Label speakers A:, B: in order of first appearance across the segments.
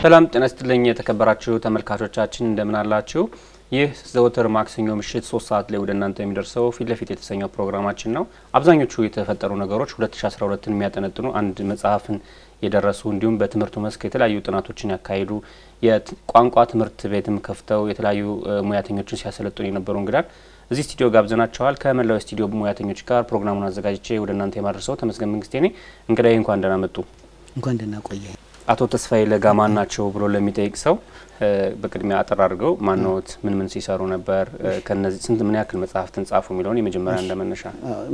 A: ሰላም ጤና ይስጥልኝ የተከበራችሁ ተመልካቾቻችን እንደምን አላችሁ? ይህ ዘወትር ማክሰኞ ምሽት ሶስት ሰዓት ላይ ወደ እናንተ የሚደርሰው ፊት ለፊት የተሰኘው ፕሮግራማችን ነው። አብዛኞቹ የተፈጠሩ ነገሮች 2012ን የሚያጠነጥኑ አንድ መጽሐፍን የደረሱ እንዲሁም በትምህርቱ መስክ የተለያዩ ጥናቶችን ያካሄዱ የቋንቋ ትምህርት ቤትም ከፍተው የተለያዩ ሙያተኞችን ሲያሰለጥኑ የነበሩ እንግዳን እዚህ ስቱዲዮ ጋብዘናቸዋል። ከመላው ስቱዲዮ ሙያተኞች ጋር ፕሮግራሙን አዘጋጅቼ ወደ እናንተ የማድረሰው ተመስገን መንግስቴ ነኝ። እንግዳዬ እንኳን ደህና መጡ።
B: እንኳን ደህና ቆየ።
A: አቶ ተስፋዬ ለጋ ማን ናቸው ብሎ ለሚጠይቅ ሰው በቅድሚያ አጠር አድርገው ማንዎት፣ ምን ምን ሲሰሩ ነበር፣ ከነዚህ ስንት ምን ያክል መጽሐፍትን ጻፉ የሚለውን የመጀመሪያ እንደመነሻ።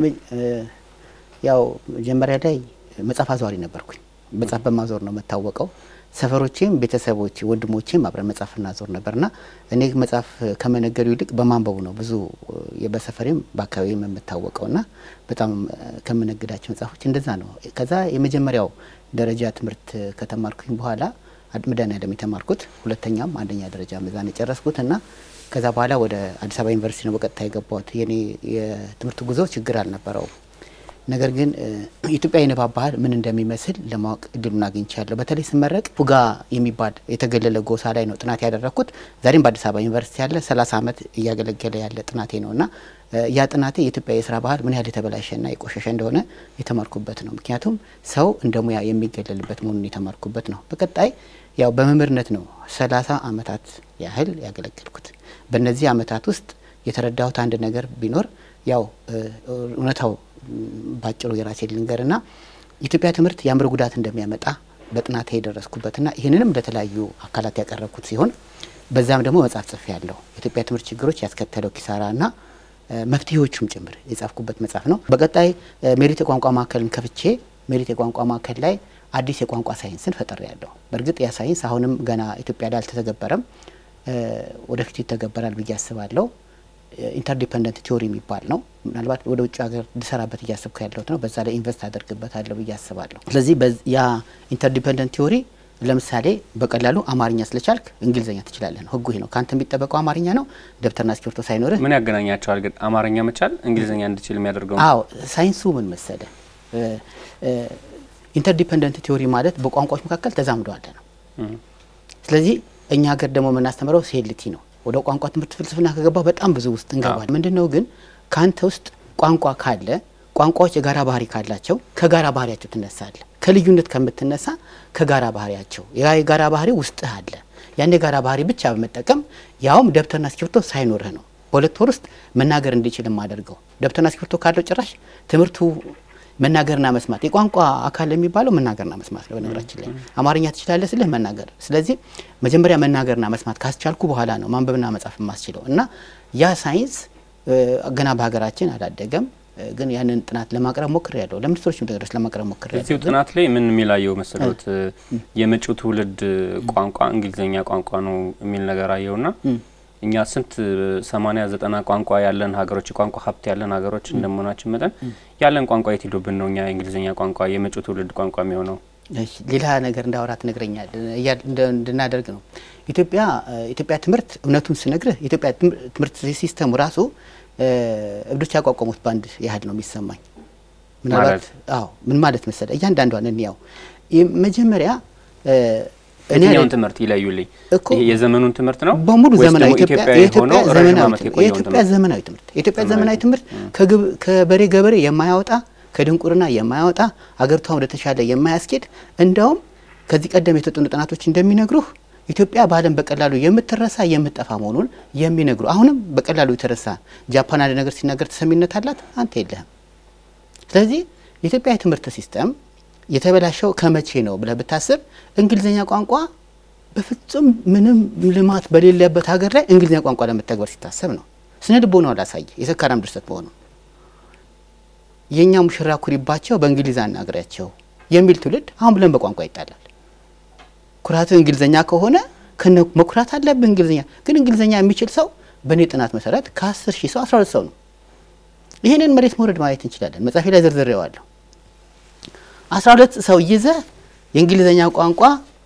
B: ያው መጀመሪያ ላይ መጽሐፍ አዘዋሪ ነበርኩኝ። መጽሐፍ በማዞር ነው የምታወቀው። ሰፈሮቼም ቤተሰቦቼ ወንድሞቼም አብረን መጽሐፍ እናዞር ነበርና እኔ መጽሐፍ ከመነገዱ ይልቅ በማንበቡ ነው ብዙ በሰፈሬም በአካባቢም የምታወቀውና በጣም ከምነግዳቸው መጽሐፎች እንደዛ ነው። ከዛ የመጀመሪያው ደረጃ ትምህርት ከተማርኩኝ በኋላ መድኃኔዓለም የተማርኩት ሁለተኛም አንደኛ ደረጃ መዛን የጨረስኩት እና ከዛ በኋላ ወደ አዲስ አበባ ዩኒቨርሲቲ ነው በቀጥታ የገባሁት። የኔ የትምህርት ጉዞ ችግር አልነበረውም። ነገር ግን የኢትዮጵያ የንባብ ባህል ምን እንደሚመስል ለማወቅ እድሉን አግኝቻለሁ። በተለይ ስመረቅ ፉጋ የሚባል የተገለለ ጎሳ ላይ ነው ጥናት ያደረግኩት። ዛሬም በአዲስ አበባ ዩኒቨርሲቲ ያለ ሰላሳ ዓመት እያገለገለ ያለ ጥናቴ ነው እና ያ ጥናቴ የኢትዮጵያ የስራ ባህል ምን ያህል የተበላሸና የቆሸሸ እንደሆነ የተማርኩበት ነው። ምክንያቱም ሰው እንደ ሙያ የሚገለልበት መሆኑን የተማርኩበት ነው። በቀጣይ ያው በመምህርነት ነው ሰላሳ ዓመታት ያህል ያገለገልኩት። በእነዚህ ዓመታት ውስጥ የተረዳሁት አንድ ነገር ቢኖር ያው እውነታው ባጭሩ የራሴ ልንገርና የኢትዮጵያ ትምህርት የአእምሮ ጉዳት እንደሚያመጣ በጥናት የደረስኩበትና ይህንንም ለተለያዩ አካላት ያቀረብኩት ሲሆን በዛም ደግሞ መጽሐፍ ጽፌ ያለሁ የኢትዮጵያ ትምህርት ችግሮች ያስከተለው ኪሳራና መፍትሄዎቹም ጭምር የጻፍኩበት መጽሐፍ ነው። በቀጣይ ሜሪት የቋንቋ ማዕከልን ከፍቼ ሜሪት የቋንቋ ማዕከል ላይ አዲስ የቋንቋ ሳይንስን ፈጠር ያለሁ። በእርግጥ ያ ሳይንስ አሁንም ገና ኢትዮጵያ ላይ አልተተገበረም፣ ወደፊት ይተገበራል ብዬ አስባለሁ። ኢንተርዲፐንደንት ቲዎሪ የሚባል ነው። ምናልባት ወደ ውጭ ሀገር ልሰራበት እያስብኩ ያለሁት ነው። በዛ ላይ ኢንቨስት አደርግበታለሁ ብዬ አስባለሁ። ስለዚህ ያ ኢንተርዲፐንደንት ቲዎሪ ለምሳሌ በቀላሉ አማርኛ ስለቻልክ እንግሊዝኛ ትችላለህ ነው ህጉ። ይሄ ነው ከአንተ የሚጠበቀው አማርኛ ነው። ደብተርና እስክሪብቶ ሳይኖርህ
A: ምን ያገናኛቸዋል ግን አማርኛ መቻል እንግሊዝኛ እንድችል የሚያደርገው?
B: አዎ ሳይንሱ ምን መሰለ፣ ኢንተርዲፐንደንት ቲዎሪ ማለት በቋንቋዎች መካከል ተዛምዶ አለ ነው። ስለዚህ እኛ ሀገር ደግሞ የምናስተምረው ሴልቲ ነው። ወደ ቋንቋ ትምህርት ፍልስፍና ከገባ በጣም ብዙ ውስጥ እንገባል። ምንድን ነው ግን ከአንተ ውስጥ ቋንቋ ካለ ቋንቋዎች የጋራ ባህሪ ካላቸው ከጋራ ባህሪያቸው ትነሳለ። ከልዩነት ከምትነሳ ከጋራ ባህሪያቸው ያ የጋራ ባህሪ ውስጥህ አለ። ያን የጋራ ባህሪ ብቻ በመጠቀም ያውም ደብተርና እስክሪብቶ ሳይኖርህ ነው በሁለት ወር ውስጥ መናገር እንዲችል የማደርገው። ደብተርና እስክሪብቶ ካለው ጭራሽ ትምህርቱ መናገርና መስማት የቋንቋ አካል የሚባለው መናገርና መስማት ነው። በነገራችን ላይ አማርኛ ትችላለህ ስልህ መናገር። ስለዚህ መጀመሪያ መናገርና መስማት ካስቻልኩ በኋላ ነው ማንበብና መጻፍ የማስችለው እና ያ ሳይንስ ገና በሀገራችን አላደገም። ግን ያንን ጥናት ለማቅረብ ሞክር ያለው ለሚኒስትሮች ድረስ ለማቅረብ ሞክር ያለው
A: እዚሁ ጥናት ላይ ምን የሚላየው መሰሎት የመጪው ትውልድ ቋንቋ እንግሊዝኛ ቋንቋ ነው የሚል ነገር አየውና እኛ ስንት ሰማኒያ ዘጠና ቋንቋ ያለን ሀገሮች የቋንቋ ሀብት ያለን ሀገሮች እንደመሆናችን መጠን ያለን ቋንቋ የት ሄዶብን ነው እኛ የእንግሊዝኛ ቋንቋ የመጪው ትውልድ ቋንቋ የሚሆነው?
B: ሌላ ነገር እንዳወራ ትነግረኛል እንድናደርግ ነው። ኢትዮጵያ ኢትዮጵያ ትምህርት እውነቱን ስነግርህ ኢትዮጵያ ትምህርት ሲስተሙ ራሱ እብዶች ያቋቋሙት ባንድ ያህል ነው የሚሰማኝ። ምናልባት አዎ ምን ማለት መሰለ እያንዳንዷን እንያው መጀመሪያ
A: የትኛውን ትምህርት ይለዩልኝ? የዘመኑን ትምህርት ነው
B: በሙሉ
A: ወይስ
B: ዘመናዊ
A: ደግሞ
B: ኢትዮጵያ
A: ኢትዮጵያዊ
B: የኢትዮጵያ
A: ሆኖ ረዥም
B: ዘመናዊ
A: ዓመት
B: ትምህርት
A: የቆየውን
B: የኢትዮጵያ
A: ትምህርት?
B: ዘመናዊ ትምህርት የኢትዮጵያ ዘመናዊ ትምህርት ከግብ- ከበሬ ገበሬ የማያወጣ ከድንቁርና የማያወጣ አገሪቷን ወደ ተሻለ የማያስኬድ እንደውም ከዚህ ቀደም የተጠኑ ጥናቶች እንደሚነግሩህ ኢትዮጵያ በዓለም በቀላሉ የምትረሳ የምትጠፋ መሆኑን የሚነግሩ አሁንም በቀላሉ የተረሳ ጃፓን አንድ ነገር ሲናገር ተሰሚነት አላት፣ አንተ የለህም። ስለዚህ የኢትዮጵያ የትምህርት ሲስተም የተበላሸው ከመቼ ነው ብለህ ብታስብ እንግሊዝኛ ቋንቋ በፍጹም ምንም ልማት በሌለበት ሀገር ላይ እንግሊዝኛ ቋንቋ ለመተግበር ሲታሰብ ነው። ስነ ልቦናው ላሳየ የሰካራም ድርሰት መሆኑ የእኛ ሙሽራ ኩሪባቸው በእንግሊዝ አናግሪያቸው የሚል ትውልድ አሁን ብለን በቋንቋ ይጣላል። ኩራት እንግሊዝኛ ከሆነ ከነ መኩራት አለብህ። እንግሊዝኛ ግን እንግሊዝኛ የሚችል ሰው በእኔ ጥናት መሰረት ከአስር ሺህ ሰው አስራ ሁለት ሰው ነው። ይህንን መሬት መውረድ ማየት እንችላለን። መጽሐፌ ላይ ዘርዝሬዋለሁ። አስራ ሁለት ሰው ይዘህ የእንግሊዝኛ ቋንቋ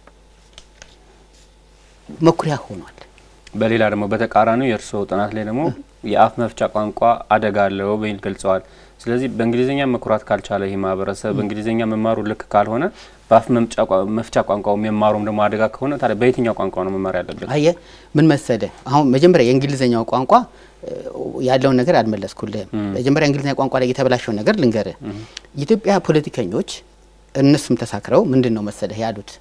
B: መኩሪያ ሆኗል።
A: በሌላ ደግሞ በተቃራኒው የእርስዎ ጥናት ላይ ደግሞ የአፍ መፍቻ ቋንቋ አደጋ አለው በሚል ገልጸዋል። ስለዚህ በእንግሊዝኛ መኩራት ካልቻለ ይህ ማህበረሰብ በእንግሊዝኛ መማሩ ልክ ካልሆነ በአፍ መፍቻ ቋንቋው የሚማሩም ደግሞ አደጋ ከሆነ ታዲያ በየትኛው ቋንቋ ነው መማር ያለብን?
B: አየ ምን መሰለ፣ አሁን መጀመሪያ የእንግሊዝኛው ቋንቋ ያለውን ነገር አልመለስኩልህም። መጀመሪያ እንግሊዝኛ ቋንቋ ላይ የተበላሸውን ነገር ልንገርህ። የኢትዮጵያ ፖለቲከኞች እነሱም ተሳክረው ምንድን ነው መሰለህ ያሉት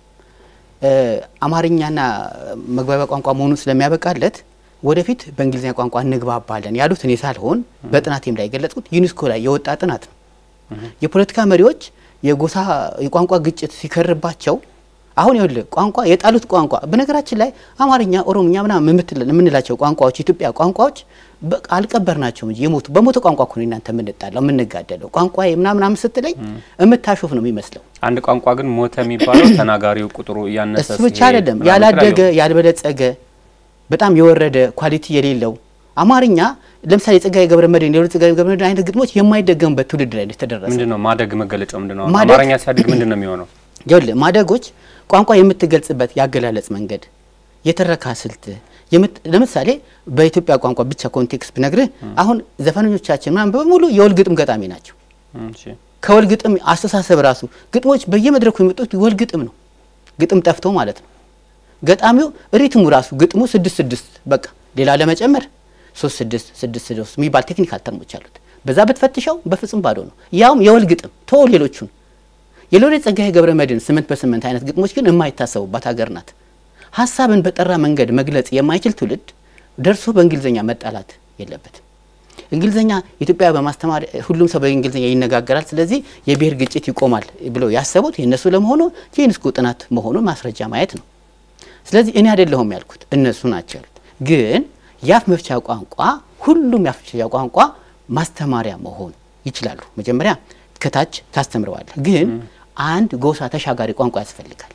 B: አማርኛና መግባቢያ ቋንቋ መሆኑን ስለሚያበቃለት ወደፊት በእንግሊዝኛ ቋንቋ እንግባባለን ያሉት እኔ ሳልሆን በጥናቴም ላይ የገለጽኩት ዩኒስኮ ላይ የወጣ ጥናት ነው። የፖለቲካ መሪዎች የጎሳ የቋንቋ ግጭት ሲከርባቸው አሁን ይኸውልህ ቋንቋ የጣሉት ቋንቋ በነገራችን ላይ አማርኛ፣ ኦሮምኛ ምናምን የምንላቸው ቋንቋዎች ኢትዮጵያ ቋንቋዎች አልቀበር ናቸው እንጂ የሞቱ በሞተ ቋንቋ እኮ ነው እናንተ የምንጣላው የምንጋደለው። ቋንቋ ምናምናም ስትለኝ የምታሾፍ ነው የሚመስለው።
A: አንድ ቋንቋ ግን ሞተ የሚባለው ተናጋሪው ቁጥሩ እያነሰ
B: እሱ ብቻ አይደለም፣ ያላደገ ያልበለጸገ በጣም የወረደ ኳሊቲ የሌለው አማርኛ ለምሳሌ የጸጋዬ ገብረ መድኅን የሁለት ጸጋዬ ገብረ መድኅን አይነት ግጥሞች የማይደገሙበት ትውልድ ላይ ተደረሰ።
A: ምንድን ነው ማደግ መገለጫው ምንድን ነው? አማርኛ ሲያድግ ምንድን ነው የሚሆነው?
B: ይኸውልህ ማደጎች ቋንቋ የምትገልጽበት ያገላለጽ መንገድ፣ የተረካ ስልት ለምሳሌ በኢትዮጵያ ቋንቋ ብቻ ኮንቴክስት ብነግርህ አሁን ዘፈኖቻችን ምናምን በሙሉ የወል ግጥም ገጣሚ ናቸው። ከወል ግጥም አስተሳሰብ ራሱ ግጥሞች በየመድረኩ የመጡት ወል ግጥም ነው። ግጥም ጠፍቶ ማለት ነው። ገጣሚው ሪትሙ ራሱ ግጥሙ ስድስት ስድስት በቃ ሌላ ለመጨመር ሶስት ስድስት ስድስት ስድስት የሚባል ቴክኒካል ተርሞች አሉት። በዛ ብትፈትሸው በፍጹም ባዶ ነው። ያውም የወል ግጥም ቶ ሌሎቹን የሎሬት ጸጋዬ ገብረ መድኅን ስምንት በስምንት አይነት ግጥሞች ግን የማይታሰቡባት ሀገር ናት። ሀሳብን በጠራ መንገድ መግለጽ የማይችል ትውልድ ደርሶ በእንግሊዝኛ መጣላት የለበትም። እንግሊዝኛ ኢትዮጵያ በማስተማር ሁሉም ሰው በእንግሊዝኛ ይነጋገራል፣ ስለዚህ የብሔር ግጭት ይቆማል ብለው ያሰቡት የእነሱ ለመሆኑ የዩኔስኮ ጥናት መሆኑን ማስረጃ ማየት ነው። ስለዚህ እኔ አይደለሁም ያልኩት እነሱ ናቸው ያሉት። ግን የአፍ መፍቻ ቋንቋ ሁሉም የአፍ መፍቻ ቋንቋ ማስተማሪያ መሆን ይችላሉ። መጀመሪያ ከታች ታስተምረዋለህ። ግን አንድ ጎሳ ተሻጋሪ ቋንቋ ያስፈልጋል።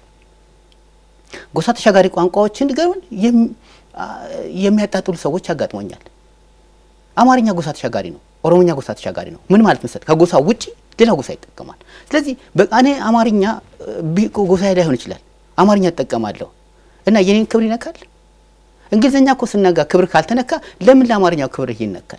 B: ጎሳ ተሻጋሪ ቋንቋዎችን ንገሩን የሚያጣጥሉ ሰዎች ያጋጥሞኛል። አማርኛ ጎሳ ተሻጋሪ ነው። ኦሮሞኛ ጎሳ ተሻጋሪ ነው። ምን ማለት መሰለህ? ከጎሳ ውጪ ሌላ ጎሳ ይጠቀማል። ስለዚህ በቃ እኔ አማርኛ ጎሳ ላይሆን ይችላል፣ አማርኛ እጠቀማለሁ እና የኔን ክብር ይነካል። እንግሊዝኛ እኮ ስናጋ ክብር ካልተነካ ለምን ለአማርኛው ክብር ይነካል?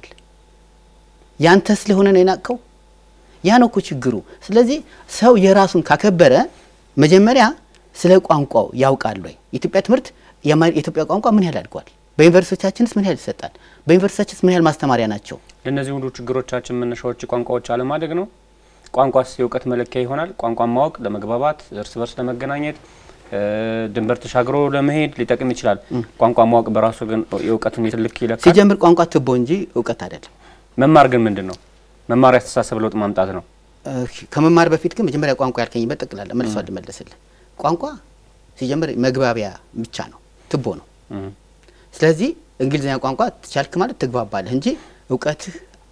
B: ያንተ ስለሆነ ነው የናቅከው። ያ ነው እኮ ችግሩ። ስለዚህ ሰው የራሱን ካከበረ መጀመሪያ ስለ ቋንቋው ያውቃል ወይ? የኢትዮጵያ ትምህርት የኢትዮጵያ ቋንቋ ምን ያህል አድጓል? በዩኒቨርሲቲዎቻችንስ ምን ያህል ይሰጣል? በዩኒቨርሲቲዎቻችንስ ምን ያህል ማስተማሪያ ናቸው?
A: ለእነዚህ ሁሉ ችግሮቻችን መነሻዎች ቋንቋዎች አለማደግ ነው። ቋንቋስ የእውቀት መለኪያ ይሆናል። ቋንቋን ማወቅ ለመግባባት፣ እርስ በርስ ለመገናኘት፣ ድንበር ተሻግሮ ለመሄድ ሊጠቅም ይችላል። ቋንቋ ማወቅ በራሱ ግን የእውቀቱን ልክ ይለካል።
B: ሲጀምር ቋንቋ ትቦ እንጂ እውቀት አይደለም።
A: መማር ግን ምንድን ነው? መማር ያስተሳሰብ ለውጥ ማምጣት ነው።
B: ከመማር በፊት ግን መጀመሪያ ቋንቋ ያልከኝ በጠቅላላ መልሶ ልመለስልህ። ቋንቋ ሲጀምር መግባቢያ ብቻ ነው፣ ትቦ ነው። ስለዚህ እንግሊዝኛ ቋንቋ ትቻልክ ማለት ትግባባለህ እንጂ እውቀትህ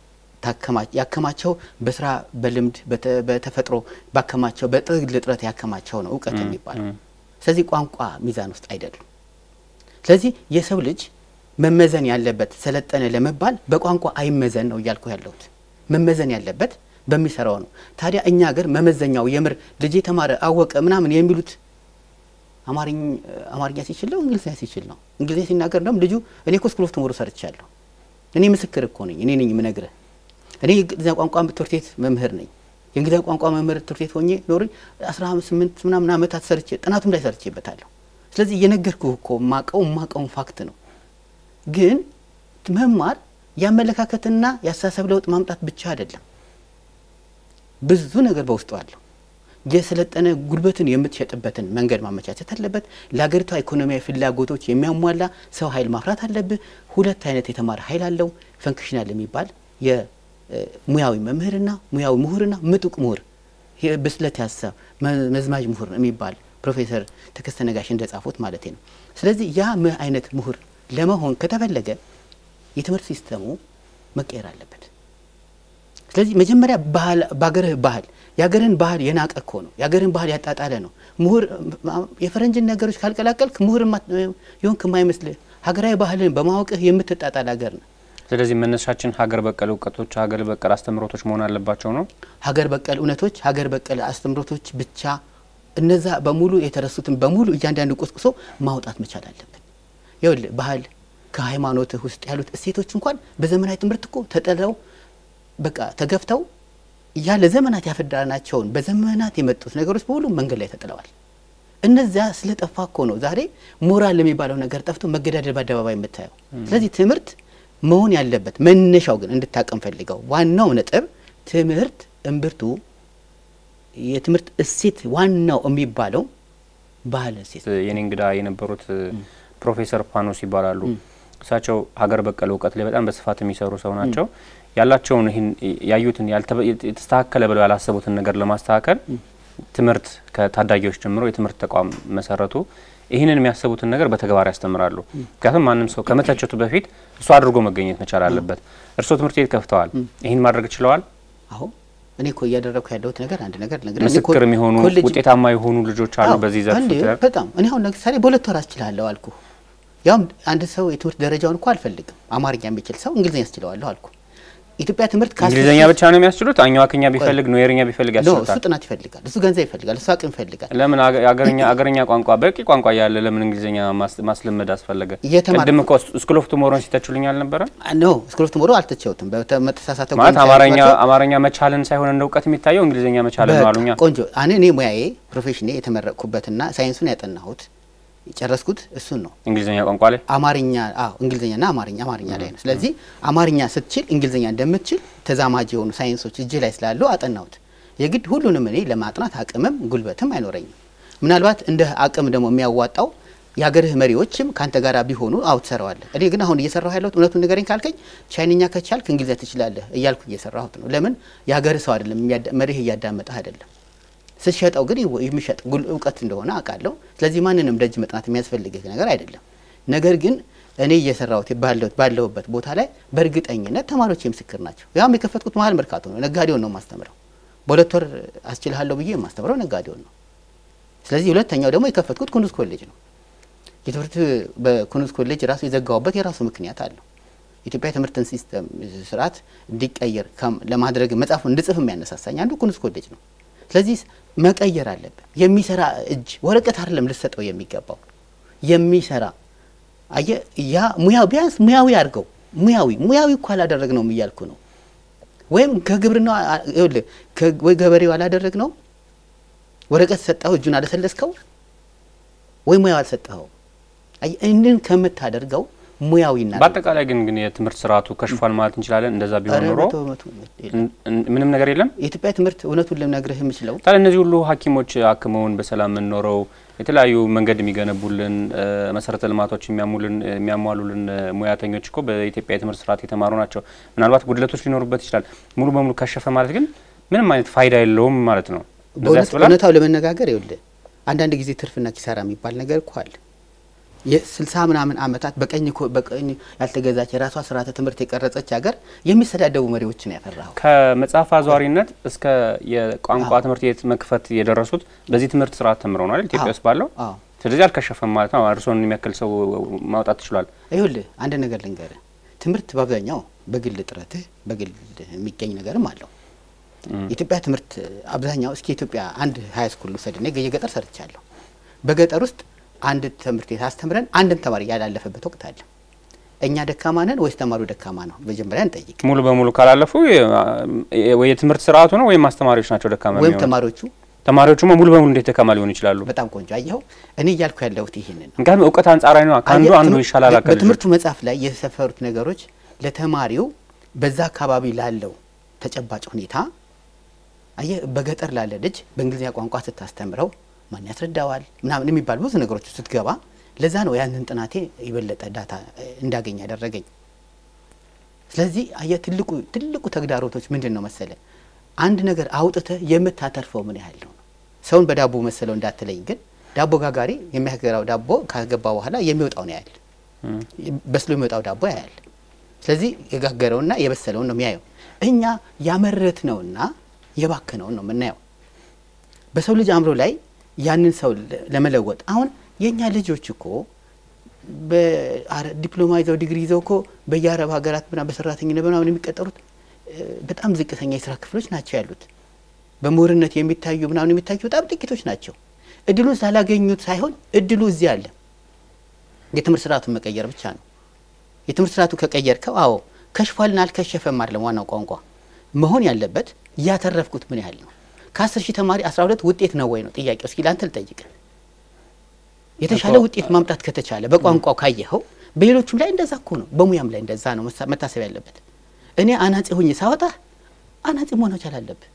B: ያከማቸው በስራ በልምድ በተፈጥሮ ባከማቸው በጥግል ጥረት ያከማቸው ነው እውቀት የሚባለው። ስለዚህ ቋንቋ ሚዛን ውስጥ አይደሉም። ስለዚህ የሰው ልጅ መመዘን ያለበት ሰለጠነ ለመባል በቋንቋ አይመዘን ነው እያልኩ ያለሁት። መመዘን ያለበት በሚሰራው ነው። ታዲያ እኛ ሀገር መመዘኛው የምር ልጅ የተማረ አወቀ ምናምን የሚሉት አማርኛ ሲችል ነው እንግሊዝኛ ሲችል ነው። እንግሊዝኛ ሲናገር እንደውም ልጁ እኔ እኮ ስኩል ኦፍ ቱሞሮ ሰርቻለሁ። እኔ ምስክር እኮ ነኝ። እኔ ነኝ የምነግርህ። እኔ የእንግሊዝኛ ቋንቋ ትምህርት ቤት መምህር ነኝ። የእንግሊዝኛ ቋንቋ መምህር ትምህርት ቤት ሆኜ ኖሪ አስራ ስምንት ምናምን ዓመታት ሰርቼ ጥናቱም ላይ ሰርቼበታለሁ። ስለዚህ እየነገርኩህ እኮ ማቀው ማቀውን ፋክት ነው። ግን መማር የአመለካከትና የአስተሳሰብ ለውጥ ማምጣት ብቻ አይደለም። ብዙ ነገር በውስጡ አለው። የሰለጠነ ጉልበትን የምትሸጥበትን መንገድ ማመቻቸት አለበት። ለሀገሪቷ ኢኮኖሚያዊ ፍላጎቶች የሚያሟላ ሰው ኃይል ማፍራት አለብህ። ሁለት አይነት የተማረ ኃይል አለው። ፈንክሽናል የሚባል የሙያዊ መምህርና ሙያዊ ምሁርና ምጡቅ ምሁር ብስለት ያሰብ መዝማጅ ምሁር የሚባል ፕሮፌሰር ተከስተ ነጋሽ እንደጻፉት ማለት ነው። ስለዚህ ያ ምን አይነት ምሁር ለመሆን ከተፈለገ የትምህርት ሲስተሙ መቀየር አለበት። ስለዚህ መጀመሪያ በሀገርህ ባህል የሀገርህን ባህል የናቀ እኮ ነው። የሀገርህን ባህል ያጣጣለ ነው። ምሁር የፈረንጅን ነገሮች ካልቀላቀልክ ምሁር የሆንክ የማይመስልህ ሀገራዊ ባህልን በማወቅህ የምትጣጣል ሀገር ነው።
A: ስለዚህ መነሻችን ሀገር በቀል እውቀቶች፣ ሀገር በቀል አስተምሮቶች መሆን አለባቸው ነው።
B: ሀገር በቀል እውነቶች፣ ሀገር በቀል አስተምሮቶች ብቻ እነዛ በሙሉ የተረሱትን በሙሉ እያንዳንዱ ቆስቁሶ ማውጣት መቻል አለብን። ይኸውልህ ባህል ከሃይማኖትህ ውስጥ ያሉት እሴቶች እንኳን በዘመናዊ ትምህርት እኮ ተጠለው በቃ ተገፍተው ያ ለዘመናት ያፈዳናቸውን በዘመናት የመጡት ነገሮች በሁሉም መንገድ ላይ ተጥለዋል። እነዚያ ስለጠፋ እኮ ነው ዛሬ ሞራል የሚባለው ነገር ጠፍቶ መገዳደል በአደባባይ የምታየው። ስለዚህ ትምህርት መሆን ያለበት መነሻው ግን እንድታቀም ፈልገው ዋናው ነጥብ ትምህርት እምብርቱ የትምህርት እሴት ዋናው የሚባለው ባህል እሴት
A: የኔ እንግዳ የነበሩት ፕሮፌሰር ፓኖስ ይባላሉ። እሳቸው ሀገር በቀል እውቀት ላይ በጣም በስፋት የሚሰሩ ሰው ናቸው። ያላቸውን ይህን ያዩትን የተስተካከለ ብለው ያላሰቡትን ነገር ለማስተካከል ትምህርት ከታዳጊዎች ጀምሮ የትምህርት ተቋም መሰረቱ። ይህንን የሚያስቡትን ነገር በተግባር ያስተምራሉ። ምክንያቱም ማንም ሰው ከመተቸቱ በፊት እሱ አድርጎ መገኘት መቻል አለበት። እርስዎ ትምህርት ቤት ከፍተዋል። ይህን ማድረግ ችለዋል?
B: አሁን እኔ እኮ እያደረግኩ ያለሁት ነገር አንድ ነገር ነገር
A: ምስክር የሚሆኑ ውጤታማ የሆኑ ልጆች አሉ በዚህ ዘርፍ
B: በጣም እኔ አሁን ለምሳሌ በሁለት ወር አስችላለሁ አልኩ። ያውም አንድ ሰው የትምህርት ደረጃውን እኮ አልፈልግም አማርኛ የሚችል ሰው እንግሊዝኛ ያስችለዋለሁ አልኩ። ኢትዮጵያ ትምህርት
A: እንግሊዝኛ ብቻ ነው የሚያስችሉት? አኛዋክኛ ቢፈልግ ኖየርኛ ቢፈልግ ያስችሉታል?
B: እሱ ጥናት ይፈልጋል፣ እሱ ገንዘብ ይፈልጋል፣ እሱ አቅም ይፈልጋል።
A: ለምን አገርኛ አገርኛ ቋንቋ በቂ ቋንቋ ያለ ለምን እንግሊዝኛ ማስለመድ አስፈለገ? ቅድም እኮ ስኩል ኦፍ ቱሞሮን ሲተችሉኝ አልነበረ?
B: ኖ ስኩል ኦፍ ቱሞሮ አልተቸውትም። በተሳሳተ
A: ማለት አማርኛ አማርኛ መቻልን ሳይሆን እንደ እውቀት የሚታየው እንግሊዝኛ መቻልን ነው አሉኛ።
B: ቆንጆ እኔ እኔ ሙያዬ ፕሮፌሽኔ የተመረቅኩበትና ሳይንሱን ያጠናሁት የጨረስኩት እሱን ነው።
A: እንግሊዝኛ ቋንቋ ላይ
B: አማርኛ አዎ፣ እንግሊዝኛና አማርኛ አማርኛ ላይ ነው። ስለዚህ አማርኛ ስትችል እንግሊዝኛ እንደምትችል ተዛማጅ የሆኑ ሳይንሶች እጅ ላይ ስላሉ አጠናሁት። የግድ ሁሉንም እኔ ለማጥናት አቅምም ጉልበትም አይኖረኝም። ምናልባት እንደ አቅም ደግሞ የሚያዋጣው የሀገርህ መሪዎችም ከአንተ ጋር ቢሆኑ አው ትሰራዋለህ። እኔ ግን አሁን እየሰራሁ ያለሁት እውነቱን ንገረኝ ካልከኝ ቻይንኛ ከቻልክ እንግሊዝኛ ትችላለህ እያልኩ እየሰራሁት ነው። ለምን የሀገርህ ሰው አይደለም መሪህ እያዳመጠህ አይደለም ስትሸጠው ግን የሚሸጥ እውቀት እንደሆነ አውቃለሁ። ስለዚህ ማንንም ደጅ መጥናት የሚያስፈልግህ ነገር አይደለም። ነገር ግን እኔ እየሰራሁት ባለሁበት ቦታ ላይ በእርግጠኝነት ተማሪዎች ምስክር ናቸው። ያም የከፈትኩት መሀል መርካቶ ነው። ነጋዴውን ነው የማስተምረው። በሁለት ወር አስችልሃለሁ ብዬ የማስተምረው ነጋዴውን ነው። ስለዚህ ሁለተኛው ደግሞ የከፈትኩት ኩኑዝ ኮሌጅ ነው። የትምህርት በኩኑዝ ኮሌጅ ራሱ የዘጋውበት የራሱ ምክንያት አለው። ኢትዮጵያ የትምህርትን ሲስተም ስርዓት እንዲቀየር ለማድረግ መጽሐፉን እንድጽፍ የሚያነሳሳኝ አንዱ ኩኑዝ ኮሌጅ ነው። ስለዚህ መቀየር አለብን። የሚሰራ እጅ ወረቀት አይደለም ልሰጠው የሚገባው የሚሰራ አየ ያ ሙያው ቢያንስ ሙያዊ አድርገው ሙያዊ ሙያዊ እኮ አላደረግ ነው እያልኩ ነው። ወይም ከግብርና ይኸውልህ ወይ ገበሬው አላደረግ ነው ወረቀት ሰጠኸው እጁን አለሰለስከው ወይ ሙያው አልሰጠኸው። ይህንን ከምታደርገው ሙያዊና
A: በአጠቃላይ ግን ግን የትምህርት ስርዓቱ ከሽፏል ማለት እንችላለን። እንደዛ ቢሆን ኖሮ ምንም ነገር የለም።
B: የኢትዮጵያ ትምህርት እውነቱን ልነግርህ የምችለው
A: ታዲያ እነዚህ ሁሉ ሐኪሞች አክመውን በሰላም የምንኖረው የተለያዩ መንገድ የሚገነቡልን መሰረተ ልማቶች የሚያሙልን የሚያሟሉልን ሙያተኞች እኮ በኢትዮጵያ የትምህርት ስርዓት የተማሩ ናቸው። ምናልባት ጉድለቶች ሊኖሩበት ይችላል። ሙሉ በሙሉ ከሸፈ ማለት ግን ምንም አይነት ፋይዳ የለውም ማለት ነው።
B: እውነታው ለመነጋገር ይኸውልህ አንዳንድ ጊዜ ትርፍና ኪሳራ የሚባል ነገር እኮ አለ። የስልሳ ምናምን ዓመታት በቀኝ በቀኝ ያልተገዛች የራሷ ስርዓተ ትምህርት የቀረጸች ሀገር የሚሰዳደቡ መሪዎችን ያፈራው
A: ከመጽሐፍ አዟሪነት እስከ የቋንቋ ትምህርት ቤት መክፈት የደረሱት በዚህ ትምህርት ስርዓት ተምረው ነው አይደል? ኢትዮጵያ ውስጥ ባለው ስለዚህ አልከሸፈም ማለት ነው። እርስዎን የሚያክል ሰው ማውጣት ትችሏል።
B: ይኸውልህ አንድ ነገር ልንገርህ፣ ትምህርት በአብዛኛው በግል ጥረትህ በግል የሚገኝ ነገርም አለው። የኢትዮጵያ ትምህርት አብዛኛው እስኪ ኢትዮጵያ አንድ ሀይ ስኩል ውሰድ። እኔ የገጠር ሰርቻለሁ። በገጠር ውስጥ አንድ ትምህርት ቤት አስተምረን አንድም ተማሪ ያላለፈበት ወቅት አለ። እኛ ደካማ ነን ወይስ ተማሪው ደካማ ነው? መጀመሪያ እንጠይቅ።
A: ሙሉ በሙሉ ካላለፉ ወይ የትምህርት ስርዓቱ ነው ወይም አስተማሪዎች ናቸው ደካማ
B: ወይም ተማሪዎቹ
A: ተማሪዎቹማ ሙሉ በሙሉ እንዴት ደካማ ሊሆኑ ይችላሉ?
B: በጣም ቆንጆ አየኸው። እኔ እያልኩ ያለሁት ይህንን ነው።
A: ምክንያቱም እውቀት አንጻራዊ ነው። ከአንዱ አንዱ ይሻላል። አካል
B: በትምህርቱ መጽሐፍ ላይ የሰፈሩት ነገሮች ለተማሪው በዛ አካባቢ ላለው ተጨባጭ ሁኔታ አየህ፣ በገጠር ላለ ልጅ በእንግሊዝኛ ቋንቋ ስታስተምረው ማን ያስረዳዋል ምናምን የሚባሉ ብዙ ነገሮች ስትገባ፣ ለዛ ነው ያንን ጥናቴ የበለጠ ዳታ እንዳገኝ ያደረገኝ። ስለዚህ አየህ ትልቁ ትልቁ ተግዳሮቶች ምንድን ነው መሰለ? አንድ ነገር አውጥተህ የምታተርፈው ምን ያህል ነው። ሰውን በዳቦ መሰለው እንዳትለኝ፣ ግን ዳቦ ጋጋሪ የሚያገራው ዳቦ ካገባ በኋላ የሚወጣው ነው ያህል በስሎ የሚወጣው ዳቦ ያያል። ስለዚህ የጋገረውና የበሰለውን ነው የሚያየው። እኛ ያመረትነውና የባከነውን ነው የምናየው። በሰው ልጅ አእምሮ ላይ ያንን ሰው ለመለወጥ አሁን የእኛ ልጆች እኮ በዲፕሎማ ይዘው ዲግሪ ይዘው እኮ በየአረብ ሀገራት ምናምን በሰራተኝነት ምናምን የሚቀጠሩት በጣም ዝቅተኛ የስራ ክፍሎች ናቸው ያሉት። በምሁርነት የሚታዩ ምናምን የሚታዩ በጣም ጥቂቶች ናቸው። እድሉን ስላላገኙት ሳይሆን እድሉ እዚህ አለ። የትምህርት ስርዓቱን መቀየር ብቻ ነው። የትምህርት ስርዓቱ ከቀየርከው፣ አዎ ከሽፏልና አልከሸፈም አይደለም ዋናው ቋንቋ መሆን ያለበት ያተረፍኩት ምን ያህል ነው? ከአስር ሺህ ተማሪ አስራ ሁለት ውጤት ነው ወይ ነው ጥያቄው። እስኪ ለአንተ ልጠይቅ። የተሻለ ውጤት ማምጣት ከተቻለ በቋንቋው ካየኸው፣ በሌሎቹም ላይ እንደዛ እኮ ነው። በሙያም ላይ እንደዛ ነው መታሰብ ያለበት። እኔ አናጺ ሆኜ ሳወጣ አናጺ መሆን መቻል አለብህ።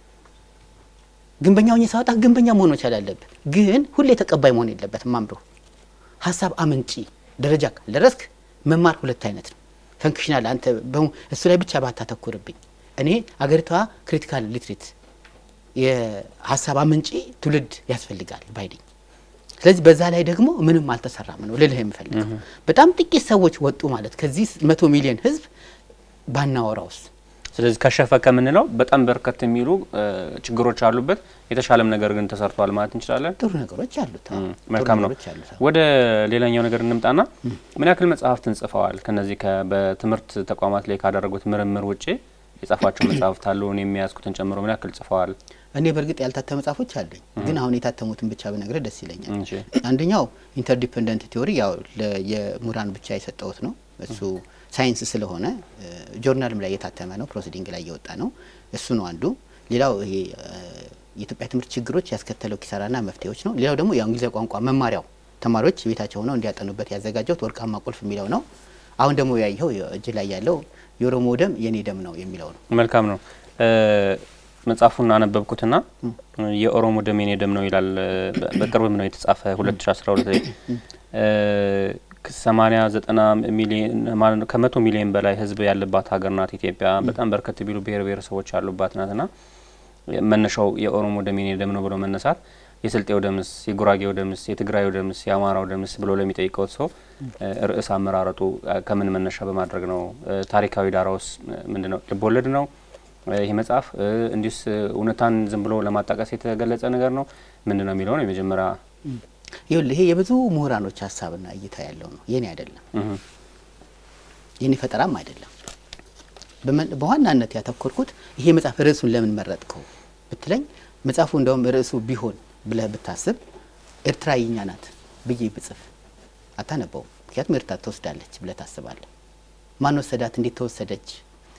B: ግንበኛ ሆኜ ሳወጣ ግንበኛ መሆን መቻል አለብህ። ግን ሁሌ ተቀባይ መሆን የለበትም። አምሮ ሀሳብ አመንጪ ደረጃ ካልደረስክ መማር ሁለት አይነት ነው። ፈንክሽናል አንተ እሱ ላይ ብቻ ባታተኩርብኝ። እኔ አገሪቷ ክሪቲካል ሊትሬት የሀሳብ አመንጪ ትውልድ ያስፈልጋል ባይደኝ። ስለዚህ በዛ ላይ ደግሞ ምንም አልተሰራም ነው ልልህ የምፈልገው። በጣም ጥቂት ሰዎች ወጡ ማለት ከዚህ መቶ ሚሊዮን ህዝብ ባናወራውስ
A: ስለዚህ ከሸፈ ከምንለው በጣም በርከት የሚሉ ችግሮች አሉበት። የተሻለም ነገር ግን ተሰርቷል ማለት እንችላለን።
B: ጥሩ ነገሮች አሉት።
A: መልካም ነው። ወደ ሌላኛው ነገር እንምጣና ምን ያክል መጽሐፍትን ጽፈዋል? ከነዚህ በትምህርት ተቋማት ላይ ካደረጉት ምርምር ውጭ የጻፏቸው መጽሐፍት አሉ? እኔ የሚያዝኩትን ጨምሮ ምን ያክል ጽፈዋል?
B: እኔ በእርግጥ ያልታተሙ መጽሐፎች አሉኝ፣ ግን አሁን የታተሙትን ብቻ ብነግርህ ደስ ይለኛል። አንደኛው ኢንተርዲፐንደንት ቲዎሪ ያው የምሁራን ብቻ የሰጠሁት ነው እሱ ሳይንስ ስለሆነ ጆርናልም ላይ የታተመ ነው። ፕሮሲዲንግ ላይ የወጣ ነው። እሱ ነው አንዱ። ሌላው ይሄ የኢትዮጵያ ትምህርት ችግሮች ያስከተለው ኪሳራና መፍትሄዎች ነው። ሌላው ደግሞ የእንግሊዝኛ ቋንቋ መማሪያው ተማሪዎች ቤታቸው ሆነው እንዲያጠኑበት ያዘጋጀሁት ወርቃማ ቁልፍ የሚለው ነው። አሁን ደግሞ ያየኸው እጅ ላይ ያለው የኦሮሞ ደም የኔ ደም ነው የሚለው ነው።
A: መልካም ነው። መጽሐፉን አነበብኩትና የኦሮሞ ደም የኔ ደም ነው ይላል። በቅርብም ነው የተጻፈ 2012 ላይ ሰማኒያ ዘጠና ሚሊዮን ማለት ነው ከመቶ ሚሊዮን በላይ ሕዝብ ያለባት ሀገር ናት ኢትዮጵያ። በጣም በርከት ቢሉ ብሔር ብሔረሰቦች ያሉባት ናትና መነሻው የኦሮሞ ደም የኔ ደም ነው ብሎ መነሳት የስልጤው ደምስ፣ የጉራጌው ደምስ፣ የትግራዩ ደምስ፣ የአማራው ደምስ ብሎ ለሚጠይቀውት ሰው ርዕስ አመራረጡ ከምን መነሻ በማድረግ ነው? ታሪካዊ ዳራውስ ምንድን ነው? ልቦለድ ነው ይህ መጽሐፍ? እንዲሁስ እውነታን ዝም ብሎ ለማጣቀስ የተገለጸ ነገር ነው? ምንድን ነው የሚለው ነው የመጀመሪያ
B: ይኸውልህ ይሄ የብዙ ምሁራኖች ሀሳብና እይታ ያለው ነው። የኔ አይደለም፣ የኔ ፈጠራም አይደለም። በዋናነት ያተኮርኩት ይሄ መጽሐፍ ርዕሱን ለምን መረጥከው ብትለኝ መጽሐፉ እንደውም ርዕሱ ቢሆን ብለህ ብታስብ ኤርትራ የኛ ናት ብዬ ብጽፍ አታነበውም። ምክንያቱም ኤርትራ ትወስዳለች ብለህ ታስባለህ። ማን ወሰዳት? እንዴት ተወሰደች?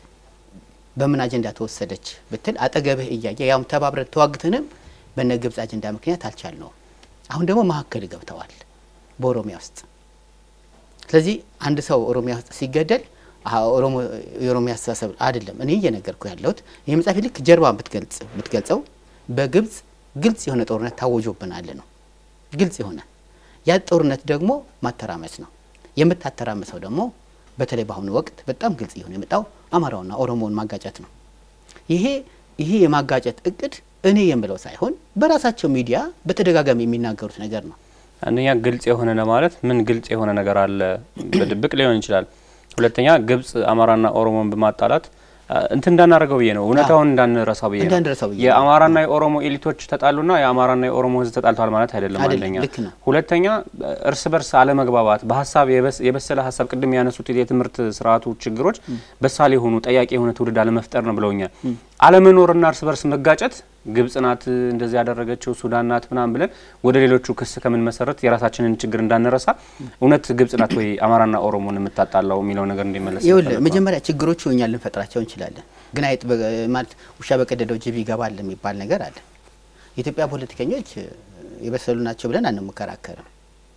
B: በምን አጀንዳ ተወሰደች ብትል አጠገብህ እያየ ያውም ተባብረ ተዋግተንም በነ ግብጽ አጀንዳ ምክንያት አልቻልነውም። አሁን ደግሞ መካከል ገብተዋል በኦሮሚያ ውስጥ። ስለዚህ አንድ ሰው ኦሮሚያ ውስጥ ሲገደል ኦሮሞ የኦሮሚያ አስተሳሰብ አይደለም እኔ እየነገርኩ ያለሁት። ይህ መጽሐፍ ልክ ጀርባን ብትገልጸው በግብጽ ግልጽ የሆነ ጦርነት ታወጆብናል ነው። ግልጽ የሆነ ያ ጦርነት ደግሞ ማተራመስ ነው። የምታተራምሰው ደግሞ በተለይ በአሁኑ ወቅት በጣም ግልጽ እየሆነ የመጣው አማራውና ኦሮሞውን ማጋጨት ነው። ይሄ ይሄ የማጋጨት እቅድ እኔ የምለው ሳይሆን በራሳቸው ሚዲያ በተደጋጋሚ የሚናገሩት ነገር ነው።
A: አንደኛ ግልጽ የሆነ ለማለት ምን ግልጽ የሆነ ነገር አለ? በድብቅ ሊሆን ይችላል። ሁለተኛ ግብጽ አማራና ኦሮሞን በማጣላት እንትን እንዳናደርገው ብዬ ነው፣ እውነታውን እንዳንረሳው ብዬ ነው። የአማራና የኦሮሞ ኤሊቶች ተጣሉና የአማራና የኦሮሞ ሕዝብ ተጣልተዋል ማለት አይደለም። አንደኛ። ሁለተኛ እርስ በርስ አለመግባባት፣ በሀሳብ የበሰለ ሀሳብ ቅድም ያነሱት የትምህርት ስርዓቱ ችግሮች በሳል የሆኑ ጠያቂ የሆነ ትውልድ አለመፍጠር ነው ብለውኛል። አለመኖርና እርስ በርስ መጋጨት ግብጽ ናት እንደዚህ ያደረገችው ሱዳን ናት ምናምን ብለን ወደ ሌሎቹ ክስ ከምን መሰረት የራሳችንን ችግር እንዳንረሳ እውነት ግብጽ ናት ወይ አማራና ኦሮሞን የምታጣላው የሚለው ነገር እንዲመለስ
B: ይኸውልህ መጀመሪያ ችግሮቹ እኛ ልንፈጥራቸው እንችላለን፣ ግን አይጥ ማለት ውሻ በቀደደው ጅብ ይገባል የሚባል ነገር አለ። የኢትዮጵያ ፖለቲከኞች የበሰሉ ናቸው ብለን አንመከራከርም።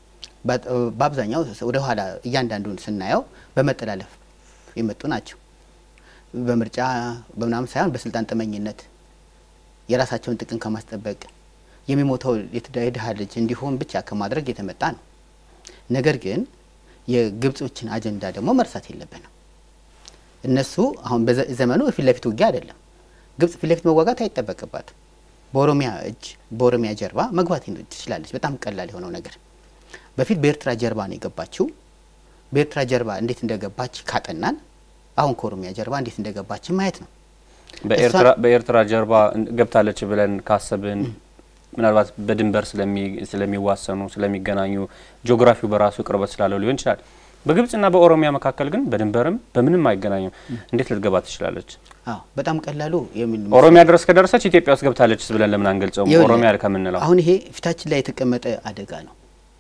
B: በአብዛኛው ወደ ኋላ እያንዳንዱን ስናየው በመጠላለፍ የመጡ ናቸው። በምርጫ በምናምን ሳይሆን በስልጣን ጥመኝነት የራሳቸውን ጥቅም ከማስጠበቅ የሚሞተው የድሀ ልጅ እንዲሆን ብቻ ከማድረግ የተመጣ ነው። ነገር ግን የግብጾችን አጀንዳ ደግሞ መርሳት የለብንም። እነሱ አሁን በዘመኑ የፊት ለፊት ውጊያ አይደለም። ግብጽ ፊት ለፊት መዋጋት አይጠበቅባትም። በኦሮሚያ እጅ በኦሮሚያ ጀርባ መግባት ትችላለች። በጣም ቀላል የሆነው ነገር በፊት በኤርትራ ጀርባ ነው የገባችው። በኤርትራ ጀርባ እንዴት እንደገባች ካጠናን አሁን ከኦሮሚያ ጀርባ እንዴት እንደገባች ማየት ነው።
A: በኤርትራ ጀርባ ገብታለች ብለን ካሰብን ምናልባት በድንበር ስለሚዋሰኑ ስለሚገናኙ ጂኦግራፊው በራሱ ቅርበት ስላለው ሊሆን ይችላል። በግብጽና በኦሮሚያ መካከል ግን በድንበርም በምንም አይገናኙም። እንዴት ልትገባ ትችላለች?
B: አዎ በጣም ቀላሉ
A: ኦሮሚያ ድረስ ከደረሰች ኢትዮጵያ ውስጥ ገብታለች ብለን ለምን አንገልጸውም? ኦሮሚያ ከምንለው
B: አሁን ይሄ ፊታችን ላይ የተቀመጠ አደጋ ነው።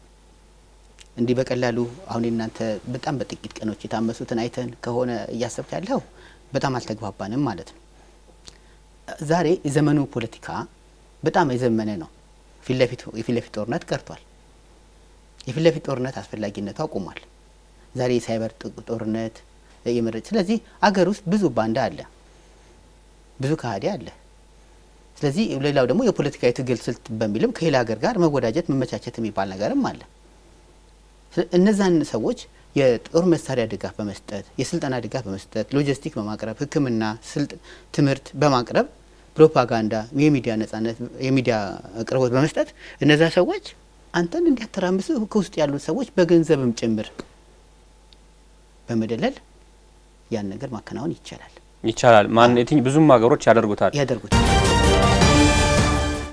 B: እንዲህ በቀላሉ አሁን እናንተ በጣም በጥቂት ቀኖች የታመሱትን አይተን ከሆነ እያሰብክ ያለው በጣም አልተግባባንም ማለት ነው። ዛሬ የዘመኑ ፖለቲካ በጣም የዘመነ ነው። ፊት ለፊት የፊት ለፊት ጦርነት ቀርቷል። የፊት ለፊት ጦርነት አስፈላጊነቱ አቁሟል። ዛሬ የሳይበር ጦርነት የመረጭ ስለዚህ አገር ውስጥ ብዙ ባንዳ አለ፣ ብዙ ከሃዲ አለ። ስለዚህ ሌላው ደግሞ የፖለቲካ የትግል ስልት በሚልም ከሌላ ሀገር ጋር መወዳጀት መመቻቸት የሚባል ነገርም አለ። እነዛን ሰዎች የጦር መሳሪያ ድጋፍ በመስጠት የስልጠና ድጋፍ በመስጠት ሎጂስቲክ በማቅረብ ሕክምና፣ ትምህርት በማቅረብ ፕሮፓጋንዳ፣ የሚዲያ ነጻነት፣ የሚዲያ አቅርቦት በመስጠት እነዛ ሰዎች አንተን እንዲያተራምሱ ከውስጥ ያሉት ሰዎች በገንዘብም ጭምር በመደለል ያን ነገር ማከናወን ይቻላል
A: ይቻላል። ማን የትኝ ብዙም ሀገሮች ያደርጉታል
B: ያደርጉታል።